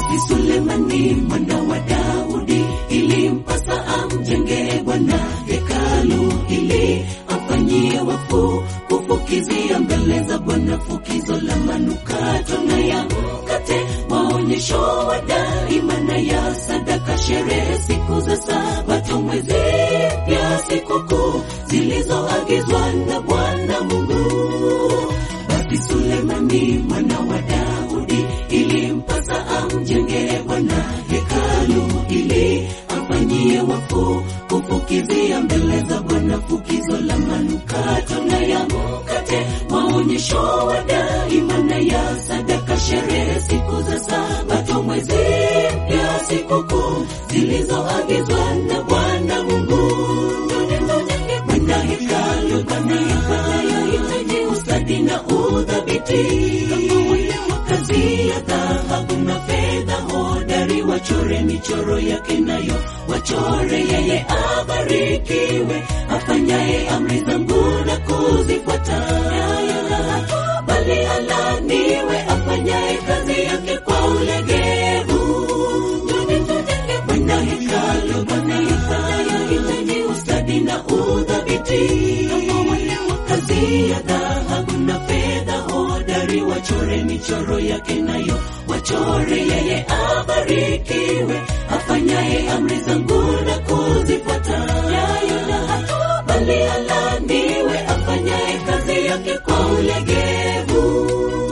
Basi Sulemani mwana wa Daudi ilimpasa amjengee Bwana hekalu ili amfanyie wakfu kufukizia mbele za Bwana fukizo la manukato na ya mkate, maonyesho wa daima na ya sadaka, sherehe siku za Sabato, mwezi pia sikukuu zilizoagizwa na Bwana Mungu. Basi Sulemani mwana wa Daudi ilimpasa amjengee Bwana hekalu ili amfanyie wakfu kufukizia mbele za Bwana fukizo la manukato na ya mkate, maonyesho wa daima na ya sadaka, sherehe siku za Sabato, mwezi pia sikukuu zilizoagizwa na Bwana Mungu. Bwana hekalu yahitaji ustadi na udhabiti, kazi ya dhahabu na fedha hodari, wachore michoro yake nayo wachore yeye abarikiwe, afanyaye amri zangu na kuzifuata, bali alaniwe afanyaye kazi yake kwa ulegevu. Bwana hekalu yahitaji ustadi na udhabiti, kazi ya dhahabu na fedha hodari, wachore michoro yake nayo wachore yeye abarikiwe, afanyaye amri zangu na kuzifuata, bali alaniwe afanyaye kazi yake kwa ulegevu.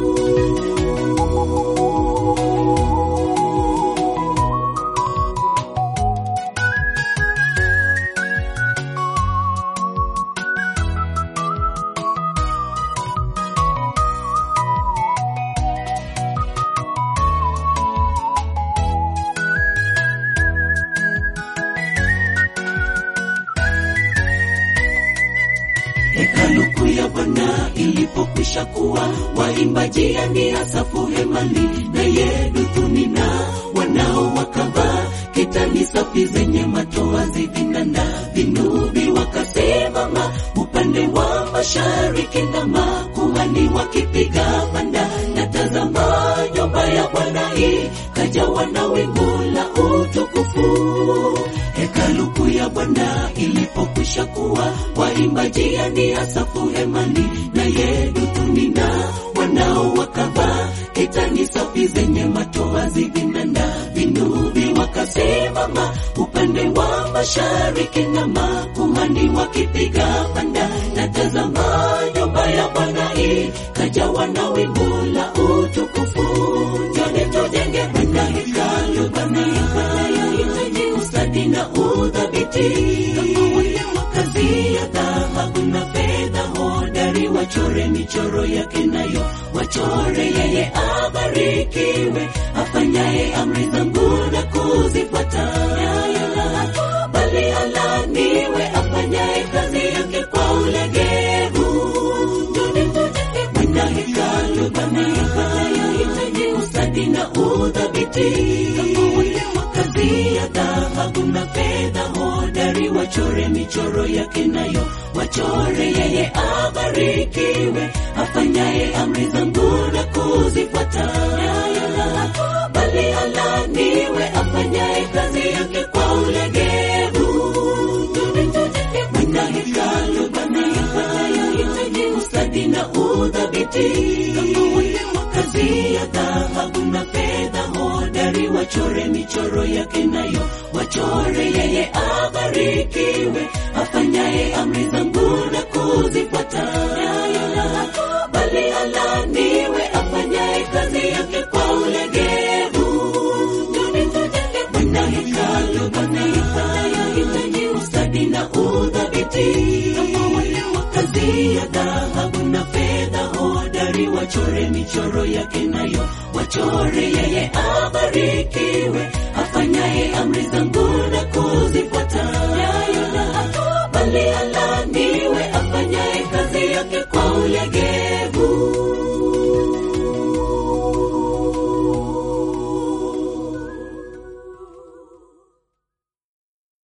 Hekalu kuu ya Bwana ilipokwisha kuwa, waimbaji yani Asafu hemani na Yeduthuni na wanao wakavaa kitani safi zenye matoazi, vinanda vinubi, wakasimama upande wa mashariki na makuhani wakipiga panda, na tazama nyumba ya Bwana ikajawa na wingu la utukufu. Hekalu kuu ya Bwana ilipokwisha kuwa, waimbaji yani Asafu hemani na Yeduthuni na wanao wakavaa kitani safi zenye matoazi, vinanda vinubi, wakasimama upande wa mashariki na makuhani wakipiga panda, na tazama nyumba ya Bwana ikajawa na wingu la utukufu. Njoni tujenge Bwana hekalu, Bwana yahitaji ustadi na udhabiti, kazi ya dhahabu na fedha hodari, wachore michoro yake nayo wachore yeye abarikiwe, afanyaye amri zangu na kuzifuata, bali alaniwe afanyaye kazi yake kwa ulegevu. Bwana hekalu, Bwana yahitaji ustadi na udhabiti, kazi ya dhahabu na fedha hodari, wachore michoro yake nayo wachore yeye abarikiwe, afanyaye amri zangu na kuzifuata, bali alaniwe afanyaye kazi yake kwa ulegevu. Bwana hekalu, Bwana yahitaji ustadi na udhabiti, kazi ya dhahabu na fedha hodari, wachore michoro yake nayo wachore yeye abarikiwe, afanyaye amri zangu na kuzifuata, bali alaniwe afanyaye kazi yake kwa ulegevu. Bwana hekalu, Bwana yahitaji ustadi na udhabiti, kazi ya dhahabu na fedha hodari, wachore michoro yake nayo wachore yeye abariki